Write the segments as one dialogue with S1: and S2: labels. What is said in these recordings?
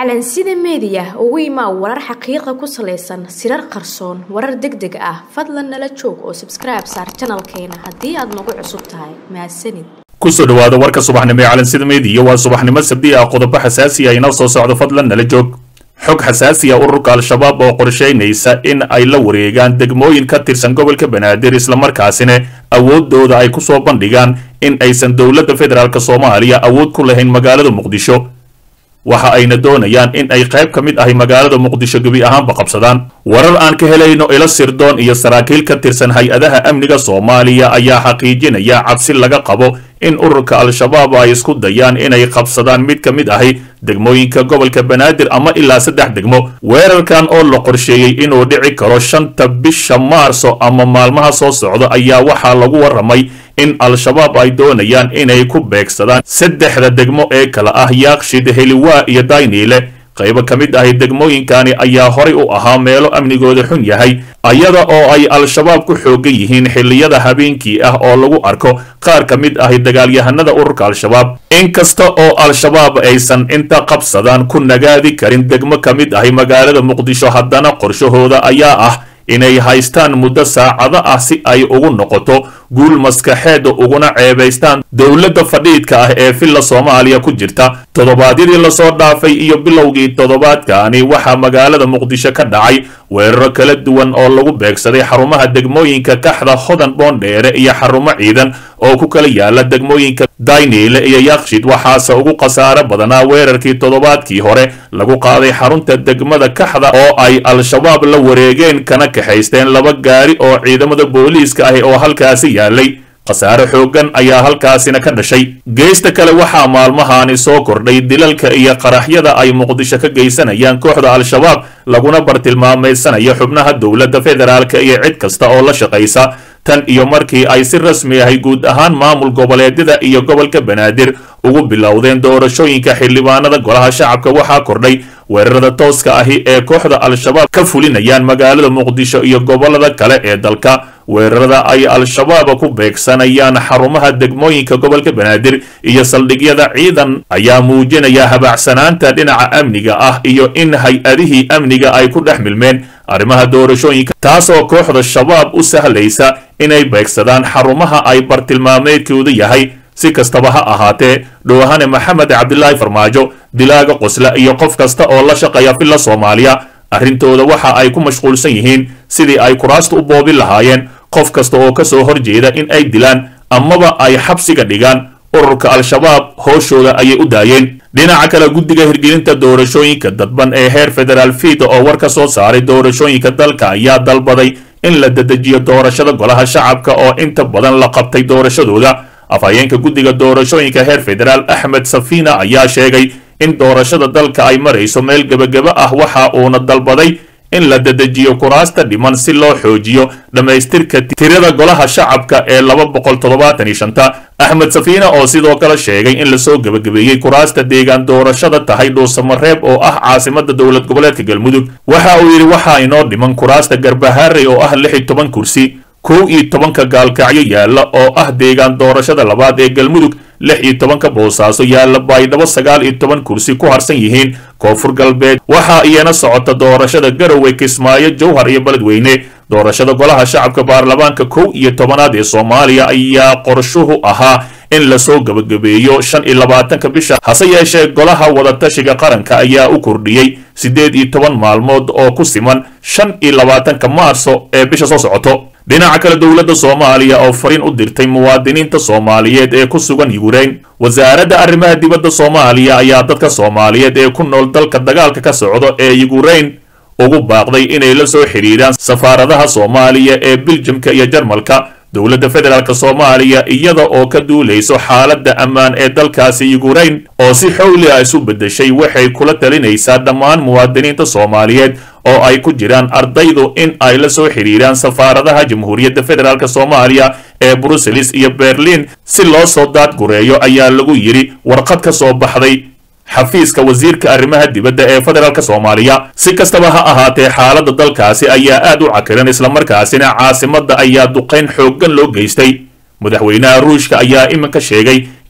S1: calansida meediya ugu imaa warar xaqiiqa ku salaysan sirar qarsoon warar deg deg ah fadlan nala joog oo sabskribe saar janalkeena haddii aad nagu cusub tahay mahadsanid
S2: kusoo dhawaada warka subaxnimo ee calansida meediya waa subaxnimo sabdi ah qodobo xasaasi ah inoo soo socdo fadlan nala joog xog xasaasi ah ururka al-shabaab oo qorshaynaysa in ay la wareegaan degmooyin ka tirsan gobolka banaadir islamarkaasina awoodooda ay ku soo bandhigaan in aysan dowladda federaalk soomaaliya awood ku lahayn magaalada muqdisho waxa ayna doonayaan in ay qayb ka mid ahay magaalada muqdisho gebi ahaanba qabsadaan warar aan ka helayno ilo sirdoon iyo saraakiil ka tirsan hay-adaha amniga soomaaliya ayaa xaqiijinaya cabsi laga qabo in ururka al-shabaab ay isku dayaan inay qabsadaan mid ka mid ahi degmooyinka gobolka banaadir ama ilaa saddex degmo weerarkan oo la qorsheeyey inuu dhici karo shanta bisha maarso ama maalmaha soo socda ayaa waxaa lagu warramay in al-shabaab ay doonayaan inay ku beegsadaan saddexda degmo ee kala ah yaaqshid heliwaa iyo dayniile qaybo ka mid ahi degmooyinkani ayaa horay u ahaa meelo amnigooda xun yahay ayada oo ay al-shabaab ku xoogan yihiin xilliyada habeenkii ah oo lagu arko qaar ka mid ahi dagaalyahanada ururka al-shabaab inkasta oo al-shabaab aysan inta qabsadaan ku nagaadi karin degmo ka mid ahi magaalada muqdisho haddana qorshahooda ayaa ah inay haystaan muddo saacado ah si ay ugu noqoto guul maskaxeeda uguna ceebaystaan dowladda fadhiidka ah ee villa soomaaliya ku jirta toddobaadyadii lasoo dhaafay iyo bilowgii toddobaadkaani waxaa magaalada muqdisho ka dhacay weeraro kala duwan oo lagu beegsaday xarumaha degmooyinka kaxda hodan boondheere iyo xarumo ciidan oo ku kala yaala degmooyinka dayniile iyo yakshid waxaase ugu khasaare badanaa weerarkii toddobaadkii hore lagu qaaday xarunta degmada kaxda oo ay al-shabaab la wareegeen kana kaxaysteen laba gaari oo ciidamada booliiska ahi oo halkaasi yaalay khasaare xooggan ayaa halkaasina ka dhashay geesta kale waxaa maalmahaani soo kordhay dilalka iyo qaraxyada ay muqdisho ka geysanayaan kooxda al-shabaab laguna bartilmaameysanayo xubnaha dowladda federaalk iyo cid kasta oo la shaqaysa tan iyo markii ay si rasmi ahay guud ahaan maamul goboleedyada iyo gobolka banaadir ugu bilowdeen doorashooyinka xildhibaanada golaha shacabka waxaa kordhay weerarada tooska ahi ee kooxda al-shabaab ka fulinayaan magaalada muqdisho iyo gobolada kale ee dalka weerarada ay al-shabaab ku beegsanayaan xarumaha degmooyinka gobolka banaadir iyo saldhigyada ciidan ayaa muujinaya habaacsanaanta dhinaca amniga ah iyo in hay-adihii amniga ay ku dhex milmeen arrimaha doorashooyinka taasoo kooxda shabaab u sahlaysa inay beegsadaan xarumaha ay bartilmaameedkoodu yahay si kastaba ha ahaatee dhowahane maxamed cabdilaahi farmaajo dilaaga qosla iyo qof kasta oo la shaqeeya villa soomaaliya arrintooda waxa ay ku mashquulsan yihiin sidii ay kuraasta u boobin lahaayeen qof kasta oo ka soo horjeeda in ay dilaan amaba ay xabsiga dhigaan ururka al-shabaab hooshooda ayay u daayeen dhinaca kale guddiga hirgelinta doorashooyinka dadban ee heer federaal fiida oo war ka soo saaray doorashooyinka dalka ayaa dalbaday in la dedejiyo doorashada golaha shacabka oo inta badan la qabtay doorashadooda afhayeenka guddiga doorashooyinka heer federaal axmed safina ayaa sheegay in doorashada dalka ay marayso meel gebageba ah waxa uuna dalbaday in la dedejiyo kuraasta dhiman si loo xoojiyo dhammaystirka tirada golaha shacabka ee laba boqol toddobaatan iyo shanta axmed safiina oo sidoo kale sheegay in lasoo gebagabeeyey kuraasta deegaan doorashada tahay dhuusamareeb oo ah caasimada dowlad goboleedka galmudug waxa uu yidhi waxaa inoo dhiman kuraasta garbaharey oo ah lix iyo toban kursi kow iyo tobanka gaalkacyo yaalla oo ah deegaan doorashada labaad ee galmudug lix iyo tobanka boosaaso yaalla baydhabo sagaal iyo toban kursi ku harsan yihiin koonfur galbeed waxaa iyana socota doorashada garowe kismaayo jowhar iyo beledweyne doorashada golaha shacabka baarlamaanka kow iyo tobanaad ee soomaaliya ayaa qorshuhu ahaa in lasoo gebagabeeyo shan iyo labaatanka bisha hase yeeshee golaha wadatashiga qaranka ayaa u kordhiyey siddeed iyo toban maalmood oo ku siman shan iyo labaatanka maarso ee bisha soo socoto dhinaca kale dowladda soomaaliya oo fariin u dirtay muwaadiniinta soomaaliyeed ee ku sugan yukrain wasaaradda arrimaha dibadda soomaaliya ayaa dadka soomaaliyeed ee ku nool dalka dagaalka ka socdo ee yukrain ugu baaqday inay la soo xidhiidhaan safaaradaha soomaaliya ee biljamka iyo jarmalka dowladda federaalk soomaaliya iyada oo ka duulayso xaaladda ammaan ee dalkaasi yukrain oo si xowli ah isu beddeshay waxay kula talinaysaa dhammaan muwaadiniinta soomaaliyeed oo ay ku jiraan ardaydu in ay la soo xidhiiraan safaaradaha jamhuuriyadda federaalk soomaaliya ee bruseles iyo berlin si loo soo daadgureeyo ayaa lagu yidhi warqad ka soo baxday xafiiska wasiirka arrimaha dibadda ee federaalk soomaaliya si kastaba ha ahaatee xaaladda dalkaasi ayaa aad u cakiran islamarkaasina caasimadda ayaa duqayn xooggan loo geystay madaxweynaha ruushka ayaa iminka sheegay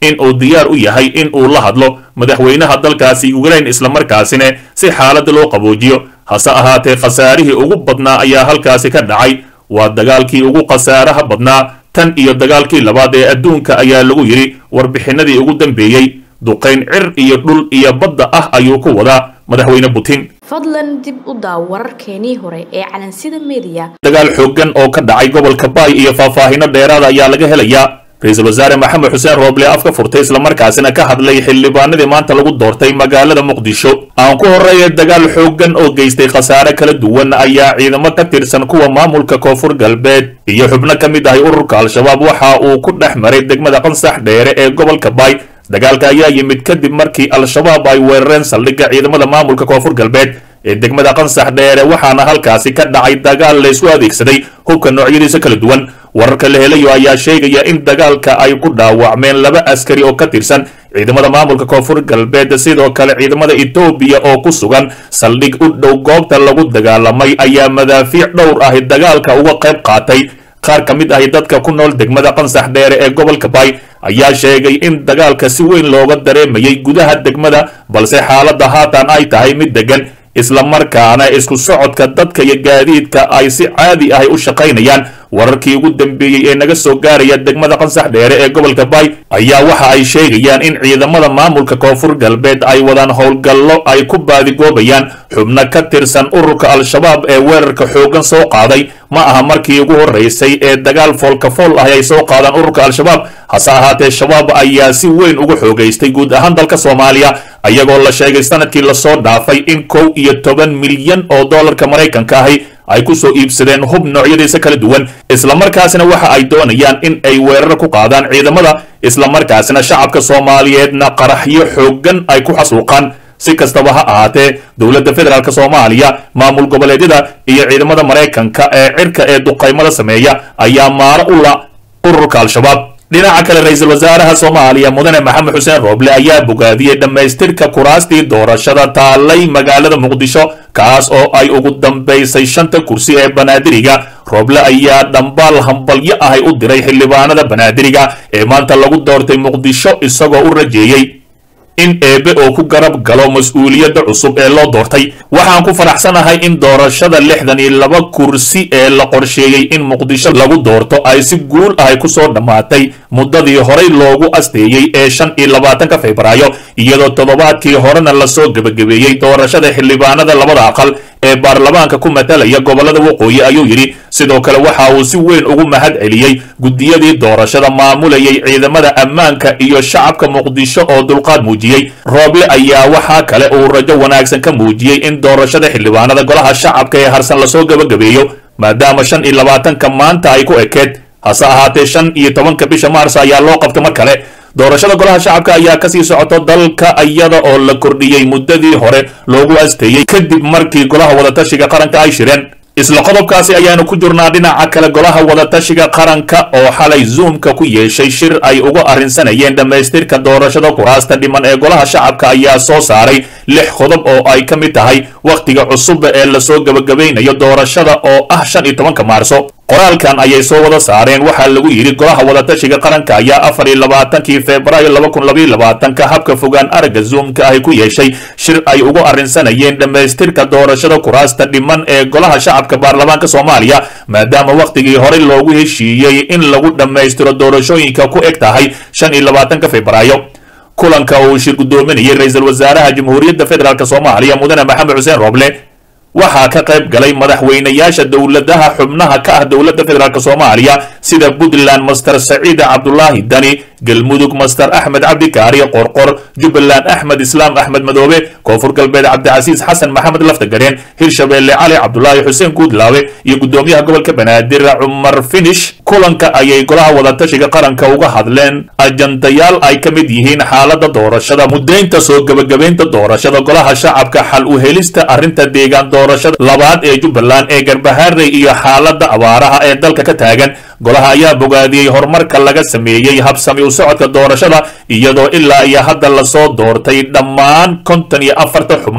S2: in uu diyaar u yahay in uu la hadlo madaxweynaha dalkaasi ukrain islamarkaasina si xaaladda loo qaboojiyo hase ahaatee khasaarihii ugu badnaa ayaa halkaasi ka dhacay waa dagaalkii ugu khasaaraha badnaa tan iyo dagaalkii labaad ee adduunka ayaa lagu yidhi warbixinadii ugu dambeeyey duqayn cir iyo dhul iyo badda ah ayuu ku wadaa madaxweyne putin
S1: fadlan dib u daaw wararkeenii hore ee calansida mediya
S2: dagaal xooggan oo ka dhacay gobolka baay iyo faahfaahino dheeraada ayaa laga helayaa ra-iisul wasaare maxamed xuseen rooble afka furtay islamarkaasina ka hadlay xildhibaanadii maanta lagu doortay magaalada muqdisho aan ku horreeya dagaal xooggan oo geystay khasaare kala duwan ayaa ciidamo ka tirsan kuwa maamulka koonfur galbeed iyo xubno ka mid ahay ururka al-shabaab waxa uu ku dhex maray degmada qansax dheere ee gobolka baay dagaalka ayaa yimid kadib markii al-shabaab ay weerareen saldhigga ciidamada maamulka koonfur galbeed ee degmada qansax dheere waxaana halkaasi ka dhacay dagaal laysku adeegsaday hubka noocyadiisa kala duwan wararka la helayo ayaa sheegaya in dagaalka ay ku dhaawacmeen laba askari oo ka tirsan ciidamada maamulka koonfur galbeed sidoo kale ciidamada etoobiya oo ku sugan saldhig u dhow goobta lagu dagaalamay ayaa madaafiic dhowr ahi dagaalka uga qayb qaatay qaar ka mid ahi dadka ku nool degmada qansax dheere ee gobolka baay ayaa sheegay in dagaalka si weyn looga dareemayay gudaha degmada balse xaaladda haatan ay tahay mid degan islamarkaana isku socodka dadka iyo gaadiidka ay si caadi ahi u shaqaynayaan wararkii ugu dambeeyey ee naga soo gaaraya degmada qansax dheere ee gobolka baay ayaa waxa ay sheegayaan in ciidamada maamulka koonfur galbeed ay wadaan howlgallo ay ku baadigoobayaan xubno ka tirsan ururka al-shabaab ee weerarka xooggan soo qaaday ma aha markii ugu horraysay ee dagaal foolkafool ah ay soo qaadaan ururka al-shabaab hase ahaatee shabaab ayaa si weyn ugu xoogaystay guud ahaan dalka soomaaliya ayagoo la sheegay sanadkii lasoo dhaafay in kow iyo toban milyan oo doolarka maraykanka ahi ay ku soo iibsadeen hub noocyadiisa kala duwan islamarkaasina waxa ay doonayaan in ay weerar ku qaadaan ciidamada islamarkaasina shacabka soomaaliyeedna qaraxyo xooggan ay ku xasuuqaan si kastaba ha ahaatee dowladda federaalk soomaaliya maamul goboleedyada iyo ciidamada maraykanka ee cirka ee duqaymada sameeya ayaa maaro u la ururka al-shabaab dhinaca kale ra-iisul wasaaraha soomaaliya mudane maxamed xuseen rooble ayaa bogaadiyey dhammaystirka kuraastii doorashada taalay magaalada muqdisho kaas oo ay ugu dambaysay shanta kursi ee banaadiriga rooble ayaa dhambaal hambalyo ahay u diray xildhibaanada banaadiriga ee maanta lagu doortay muqdisho isagoo u rajeeyey in eebe oo ku garab galo mas-uuliyadda cusub ee loo doortay waxaan ku faraxsanahay in doorashada lixdan iyo laba kursi ee la qorsheeyey in muqdisho lagu doorto ay si guul ahay ku soo dhammaatay muddadii horey loogu asteeyey ee shan iyo labaatanka febraayo iyadoo toddobaadkii horena lasoo gebagabeeyey doorashada xildhibaanada labada aqal ee baarlamaanka ku matalaya gobollada waqooyi ayuu yidhi sidoo kale waxa uu si weyn ugu mahad celiyey guddiyadii doorashada maamulayay ciidamada ammaanka iyo shacabka muqdisho oo dulqaad muujiyey rooble ayaa waxaa kale uu rajo wanaagsan ka muujiyey in doorashada xildhibaanada golaha shacabka ee harsan lasoo gebagabeeyo maadaama shan iyo labaatanka maanta ay ku ekeed hase ahaatee shan iyo tobanka bisha maars ayaa loo qabtay mar kale doorashada golaha shacabka ayaa kasii socoto dalka iyada oo la kordhiyey muddadii hore loogu asteeyey kadib markii golaha wadatashiga qaranka ay shireen isla qodobkaasi ayaanu ku jirnaa dhinaca kale golaha wadatashiga qaranka oo xalay zoomka ku yeeshay shir ay uga arrinsanayeen dhammaystirka doorashada kuraasta dhiman ee golaha shacabka ayaa soo saaray lix qodob oo ay ka mid tahay wakhtiga cusub ee lasoo gebagabaynayo doorashada oo ah shan iyo tobanka maarso qoraalkan ayay soo wada saareen waxaa lagu yidhi golaha wadatashiga qaranka ayaa afar iyo labaatankii febraayo laba kun labaiyo labaatanka habka fogaan aragga zoomka ahy ku yeeshay shir ay ugu arrinsanayeen dhammaystirka doorashada kuraasta dhiman ee golaha shacabka baarlamaanka soomaaliya maadaama wakhtigii horey loogu heshiiyey in lagu dhammaystiro doorashooyinka ku eg tahay shan iyo labaatanka febraayo kulanka uu shir guddoominayay ra-iisul wasaaraha jamhuuriyadda federaalk soomaaliya mudane maxamed xuseen rooble waxaa ka qayb galay madaxweynayaasha dowladaha xubnaha ka ah dowladda federaalk soomaaliya sida puntland master saciid cabdulaahi dani galmudug master axmed cabdikaari qorqor jubbaland axmed islaam axmed madoobe koonfur galbeed cabdicasiis xasan maxamed laftagareen hirshabeelle cali cabdulaahi xuseen guudlaawe iyo guddoomiyaha gobolka banaadir cumar finish kulanka ayay golaha wadatashiga qaranka uga hadleen ajandayaal ay ka mid yihiin xaalada doorashada mudaynta soo gebagabaynta doorashada golaha shacabka xal u helista arrinta deegaan doorashada labaad ee jubbaland ee garbaharey iyo xaalada abaaraha ee dalka ka taagan golaha ayaa bogaadiyey horumarka laga sameeyey habsami u socodka doorashada iyadoo ilaa iyo hadda lasoo doortay dhammaan konton iyo afarta xubnood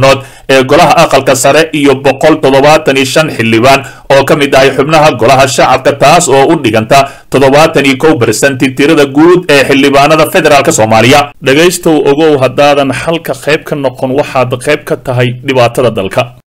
S2: ee golaha aqalka sare iyo boqol toddobaatan iyo shan xildhibaan oo ka mid ahay xubnaha golaha shacabka taas oo u dhiganta toddobaatan iyo kow bersenti tirada guud ee xildhibaanada federaalk soomaaliya dhegaystow ogow haddaadan xalka qayb ka noqon waxaad qayb ka tahay dhibaatada dalka